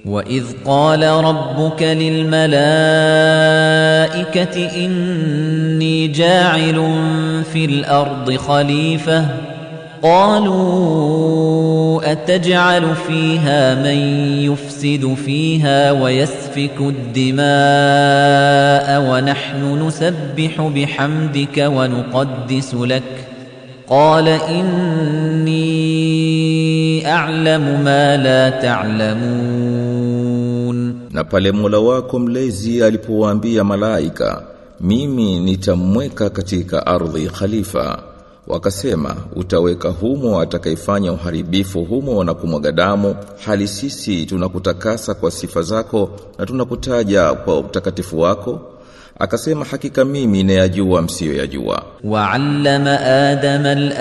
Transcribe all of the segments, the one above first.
وإذ قال ربك للملائكة إني جاعل في الأرض خليفة قالوا أتجعل فيها من يفسد فيها ويسفك الدماء ونحن نسبح بحمدك ونقدس لك قال إني أعلم ما لا تعلمون Na pale Mola wako mlezi alipowaambia malaika, mimi nitamweka katika ardhi khalifa. Wakasema, utaweka humo atakayefanya uharibifu humo na kumwaga damu, hali sisi tunakutakasa kwa sifa zako na tunakutaja kwa utakatifu wako. Akasema, hakika mimi nayajua msiyoyajua. وعلم آدم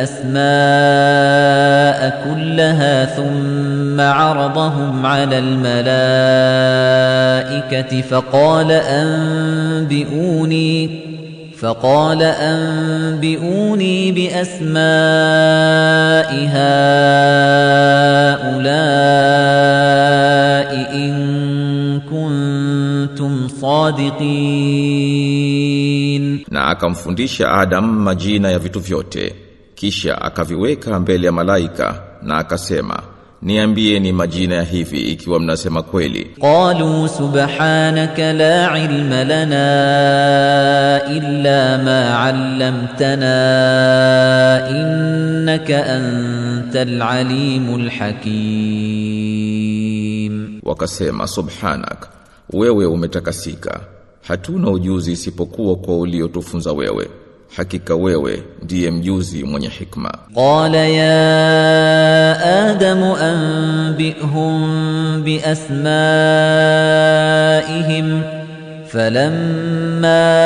الأسماء كلها ثم عرضهم على الملائكة فقال أنبئوني فقال أنبئوني بأسماء هؤلاء إن كنتم صادقين Na akamfundisha Adam majina ya vitu vyote, kisha akaviweka mbele ya malaika na akasema, niambie ni majina ya hivi ikiwa mnasema kweli. قالوا سبحانك لا علم لنا إلا ما علمتنا إنك أنت العليم الحكيم Wakasema, subhanak, wewe umetakasika, hatuna ujuzi isipokuwa kwa uliotufunza wewe. Hakika wewe ndiye mjuzi mwenye hikma. قال يا آدم أنبئهم بأسمائهم فلما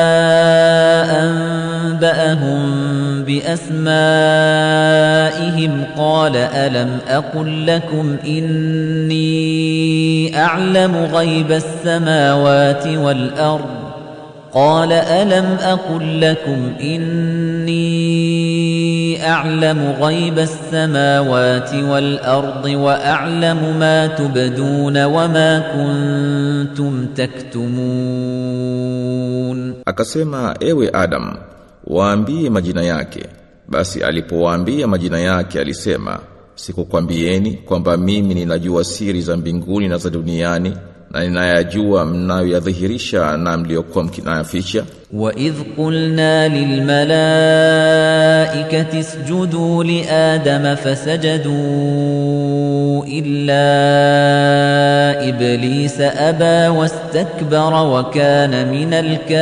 أنبأهم بأسمائهم قال ألم أقل لكم إني أعلم غيب السماوات والأرض قال ألم أقل لكم إني أعلم غيب السماوات والأرض وأعلم ما تبدون وما كنتم تكتمون Akasema, ewe Adam, waambie majina yake. Basi alipowaambia majina yake alisema, sikukwambieni kwamba mimi ninajua siri za mbinguni na za duniani na ninayajua mnayoyadhihirisha na mliokuwa mkinayaficha. وإذ قلنا للملائكة اسجدوا لآدم فسجدوا إلا إبليس أبى واستكبر وكان من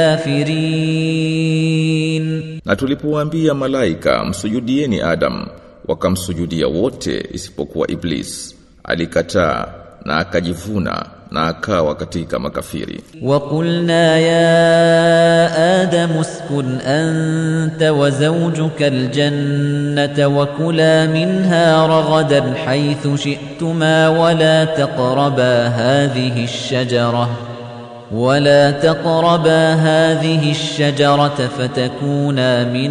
الكافرين Na tulipowaambia malaika msujudieni Adam, wakamsujudia wote isipokuwa Iblis. Alikataa na akajivuna na akawa katika makafiri. وقلنا يا آدم اسكن أنت وزوجك الجنة وكلا منها رغدا حيث شئتما ولا تقربا هذه الشجرة ولا تقربا هذه الشجرة فتكونا من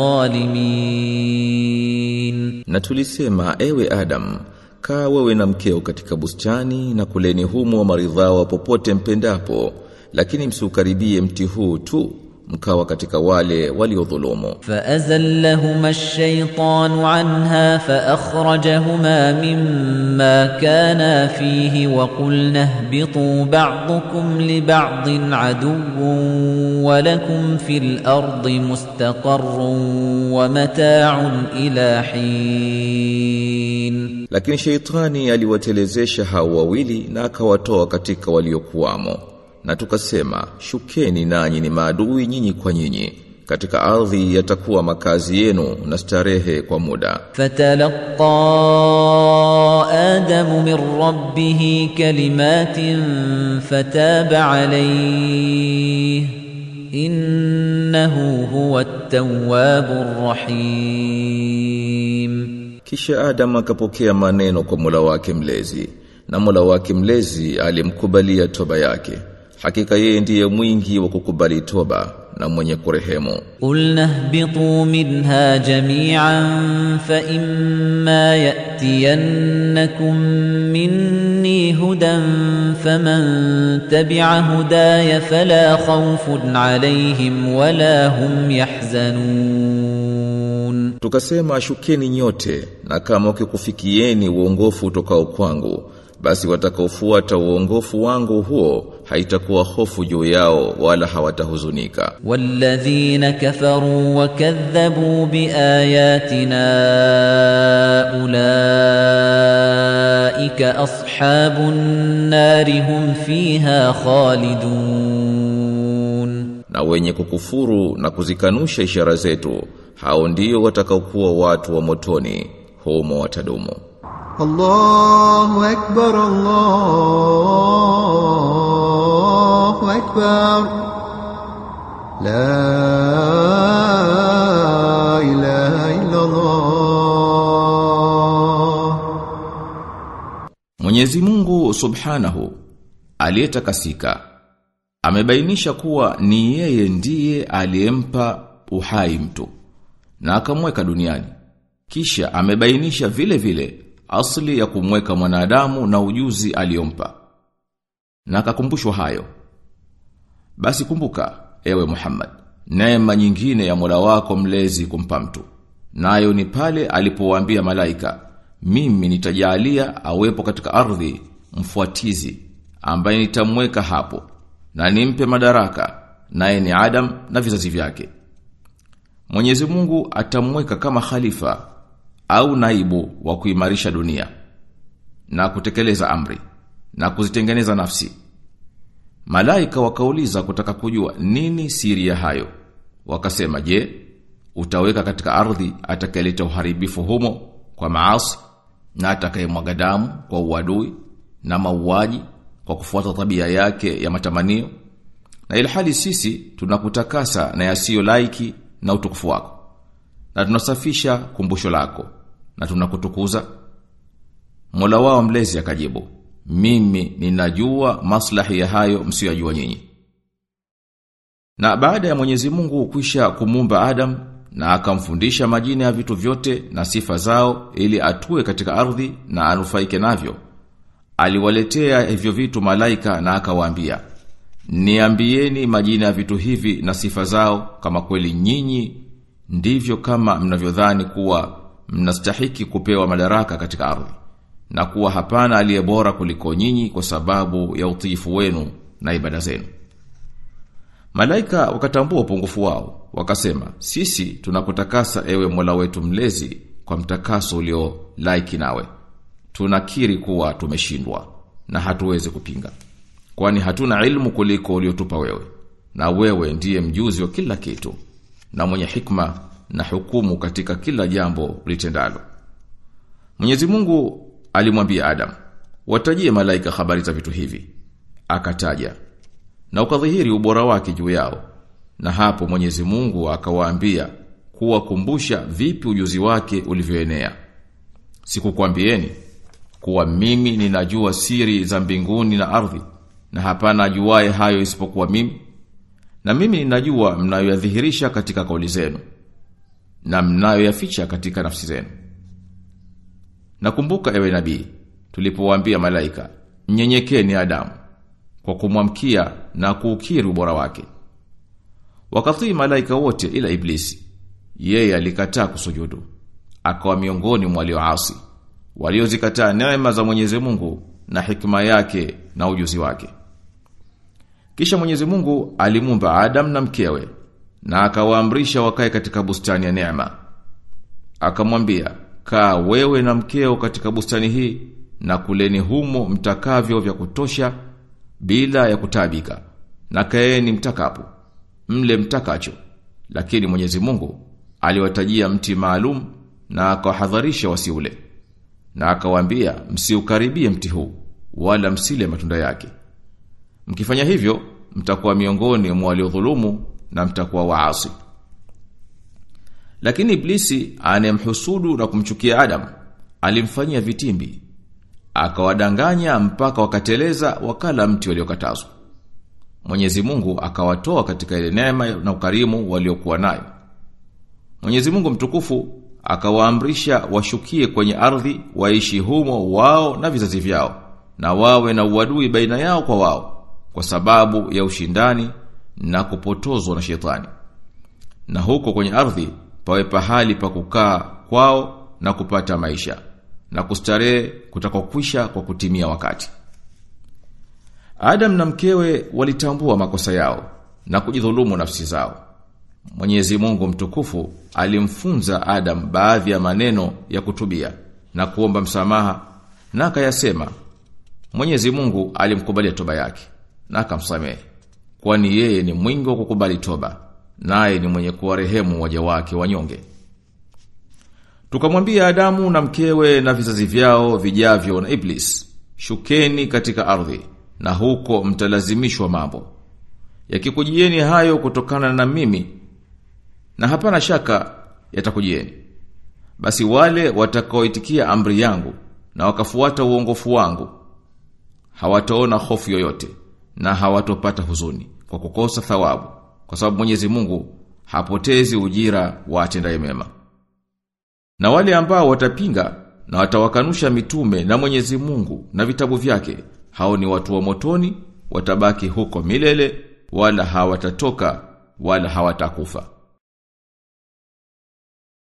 الظالمين Na tulisema ewe Adam, kaa wewe na mkeo katika bustani na kuleni humo maridhawa popote mpendapo, lakini msiukaribie mti huu tu, mkawa katika wale waliodhulumu. فأزلهما الشيطان عنها فأخرجهما مما كانا فيه وقلنا اهبطوا بعضكم لبعض عدو ولكم في الأرض مستقر ومتاع إلى حين Lakini sheitani aliwatelezesha hao wawili na akawatoa katika waliokuwamo. Na tukasema, shukeni nanyi ni maadui nyinyi kwa nyinyi. Katika ardhi yatakuwa makazi yenu na starehe kwa muda. فتلقى آدم من ربه كلمات فتاب عليه إنه هو التواب الرحيم Kisha Adam akapokea maneno kwa Mola wake mlezi, na Mola wake mlezi alimkubalia toba yake. Hakika yeye ndiye mwingi wa kukubali toba na mwenye kurehemu قلنا اهبطوا منها جميعا فإما يأتينكم مني هدى فمن تبع هداي فلا خوف عليهم ولا هم يحزنون tukasema shukeni nyote na kama ukikufikieni uongofu utokao kwangu basi watakaofuata uongofu wangu huo haitakuwa hofu juu yao wala hawatahuzunika والذين كفروا وكذبوا بآياتنا أولئك أصحاب النار هم فيها خالدون na wenye kukufuru na kuzikanusha ishara zetu hao ndio watakaokuwa watu wa motoni humo watadumu الله أكبر الله أكبر لا إله إلا الله Mwenyezi Mungu Subhanahu aliyetakasika amebainisha kuwa ni yeye ndiye aliyempa uhai mtu na akamweka duniani. Kisha amebainisha vile vile asili ya kumweka mwanadamu na ujuzi aliyompa. Na akakumbushwa hayo. Basi kumbuka ewe Muhammad, neema nyingine ya Mola wako mlezi kumpa mtu. Nayo ni pale alipowaambia malaika, mimi nitajalia awepo katika ardhi mfuatizi ambaye nitamweka hapo na nimpe madaraka naye ni Adam na vizazi vyake. Mwenyezi Mungu atamweka kama khalifa au naibu wa kuimarisha dunia na kutekeleza amri na kuzitengeneza nafsi. Malaika wakauliza kutaka kujua nini siri ya hayo. Wakasema, "Je, utaweka katika ardhi atakayeleta uharibifu humo kwa maasi na atakayemwaga damu kwa uadui na mauaji kwa kufuata tabia yake ya matamanio na ilhali sisi tunakutakasa na yasiyo laiki na utukufu wako na tunasafisha kumbusho lako na tunakutukuza Mola wao mlezi akajibu mimi ninajua maslahi ya hayo msiyojua nyinyi na baada ya Mwenyezi Mungu kwisha kumumba Adam na akamfundisha majina ya vitu vyote na sifa zao ili atue katika ardhi na anufaike navyo aliwaletea hivyo vitu malaika na akawaambia niambieni majina ya vitu hivi na sifa zao kama kweli nyinyi ndivyo kama mnavyodhani kuwa mnastahiki kupewa madaraka katika ardhi na kuwa hapana aliye bora kuliko nyinyi kwa sababu ya utiifu wenu na ibada zenu Malaika wakatambua upungufu wao, wakasema, sisi tunakutakasa ewe Mola wetu mlezi kwa mtakaso ulio laiki nawe. Tunakiri kuwa tumeshindwa na hatuwezi kupinga. Kwani hatuna ilmu kuliko uliotupa wewe. Na wewe ndiye mjuzi wa kila kitu na mwenye hikma na hukumu katika kila jambo ulitendalo. Mwenyezi Mungu alimwambia Adam, watajie malaika habari za vitu hivi. Akataja na ukadhihiri ubora wake juu yao. Na hapo Mwenyezi Mungu akawaambia kuwakumbusha vipi ujuzi wake ulivyoenea. Sikukwambieni kuwa mimi ninajua siri za mbinguni na ardhi na hapana ajuaye hayo isipokuwa mimi. Na mimi ninajua mnayoyadhihirisha katika kauli zenu na mnayoyaficha katika nafsi zenu. Nakumbuka ewe nabii tulipowaambia malaika nyenyekeni Adamu kwa kumwamkia na kuukiri ubora wake. Wakatii malaika wote ila iblisi. Yeye alikataa kusujudu. Akawa miongoni mwa walioasi, waliozikataa neema za Mwenyezi Mungu na hikma yake na ujuzi wake. Kisha Mwenyezi Mungu alimumba Adam na mkewe na akawaamrisha wakae katika bustani ya neema. Akamwambia, "Kaa wewe na mkeo katika bustani hii na kuleni humo mtakavyo vya kutosha bila ya kutabika na kaeni mtakapo mle mtakacho lakini Mwenyezi Mungu aliwatajia mti maalum na akawahadharisha wasiule na akawaambia msiukaribie mti huu wala msile matunda yake mkifanya hivyo mtakuwa miongoni mwa waliodhulumu na mtakuwa waasi lakini iblisi anemhusudu na kumchukia Adam alimfanyia vitimbi akawadanganya mpaka wakateleza wakala mti waliokatazwa. Mwenyezi Mungu akawatoa katika ile neema na ukarimu waliokuwa nayo. Mwenyezi Mungu mtukufu akawaamrisha washukie kwenye ardhi waishi humo wao na vizazi vyao na wawe na uadui baina yao kwa wao kwa sababu ya ushindani na kupotozwa na shetani. Na huko kwenye ardhi pawe pahali pa kukaa kwao na kupata maisha na kustarehe kutakokwisha kwa kutimia wakati. Adam na mkewe walitambua makosa yao na kujidhulumu nafsi zao. Mwenyezi Mungu mtukufu alimfunza Adam baadhi ya maneno ya kutubia na kuomba msamaha na akayasema. Mwenyezi Mungu alimkubalia toba yake na akamsamehe. Kwani yeye ni mwingi wa kukubali toba, naye ni mwenye kuwarehemu waja wake wanyonge. Tukamwambia Adamu na mkewe na vizazi vyao vijavyo na Iblis, shukeni katika ardhi na huko mtalazimishwa mambo. Yakikujieni hayo kutokana na mimi na hapana shaka yatakujieni. Basi wale watakaoitikia amri yangu na wakafuata uongofu wangu hawataona hofu yoyote na hawatopata huzuni kwa kukosa thawabu kwa sababu Mwenyezi Mungu hapotezi ujira wa atendaye mema. Na wale ambao watapinga na watawakanusha mitume na Mwenyezi Mungu na vitabu vyake hao ni watu wa motoni watabaki huko milele wala hawatatoka wala hawatakufa.